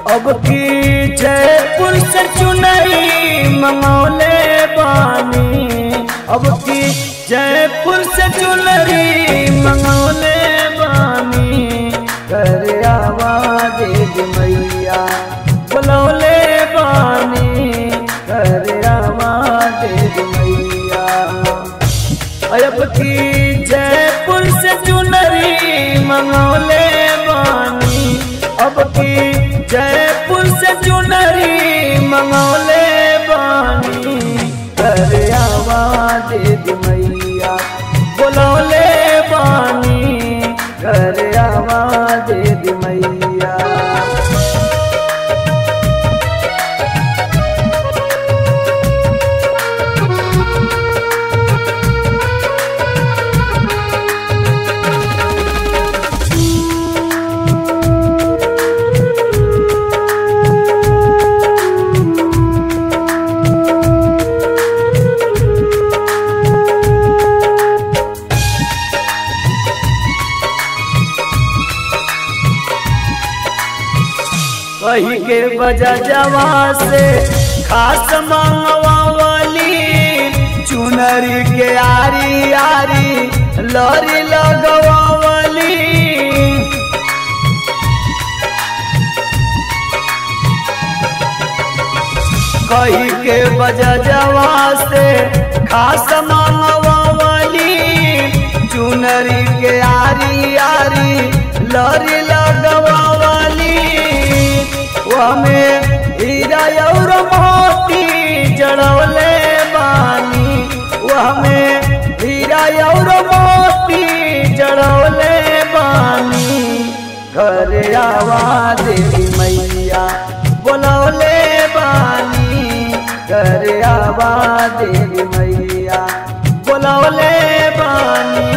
अब की जयपुर से चुनरी मंगौले बानी अब की जयपुर से चुनरी मंगौले बानी कर आवाज मैया बुलौले बानी कर आवाज मैया अब की जयपुर से चुनरी मंगौले बानी अब की जयपुर से चुनरी मंगौले बानी कर आवाज मैया बुलौले बानी कर आवाज मैया कही के बजा जवा से खास मंगवावली चुनरी के आरी आरी लरी लगवावली कही के बजा जवा से खास मंगवावली चुनरी के आरी आरी लरी लगवावली हमें हीरा और मोती जड़वले बानी हमें हीरा और मोती जड़वले बानी घर आवाज मैया बोलौले बानी घर आवाज मैया बोलौले बानी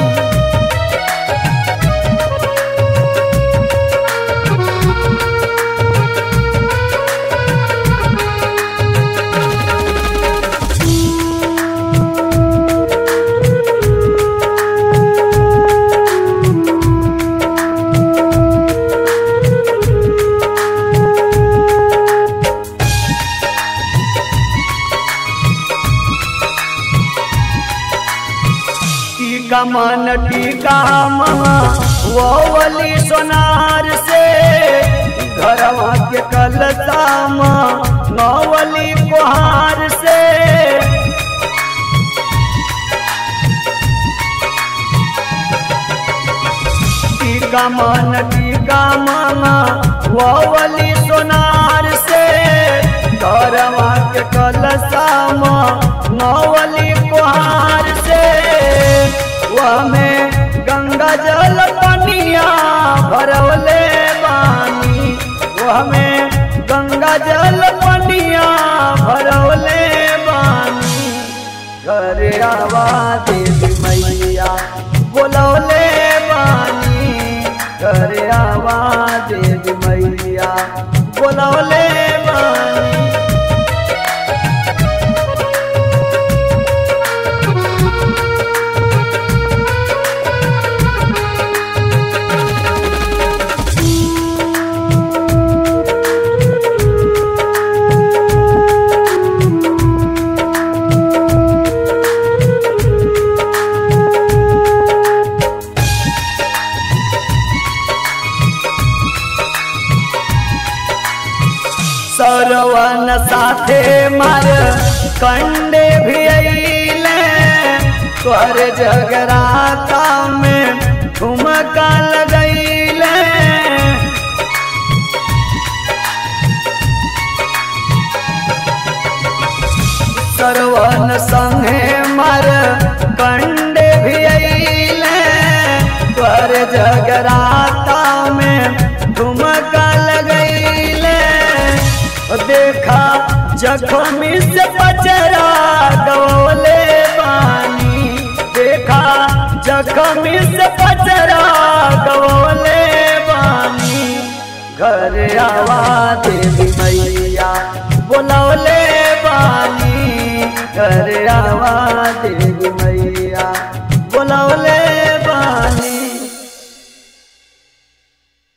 टीका मन टीका महा वो वली सोनार से घरवा के कलताम नौवली कुहार से टीका मन टीका महा वो वली सोनार से घरवा के कलताम नौवली कुहार से में गंगा जल पनिया भरवले बानी में गंगा जल पनिया भरवले बानी घर आवाज मैया बोलौले बानी घर आवाज मैया बोलौले बानी सरवन साथे मार कंडे भी अइले तोहर जगराता में ठुमका लगैले सरवन संगे मार कंडे भी अइले तोहर जगराता में ठुमका लगैले देखा जख्मी से पचरा गवले पानी देखा जख्मी से पचरा गवले पानी घर आवाज मैया बोलौले पानी घर आवाज मैया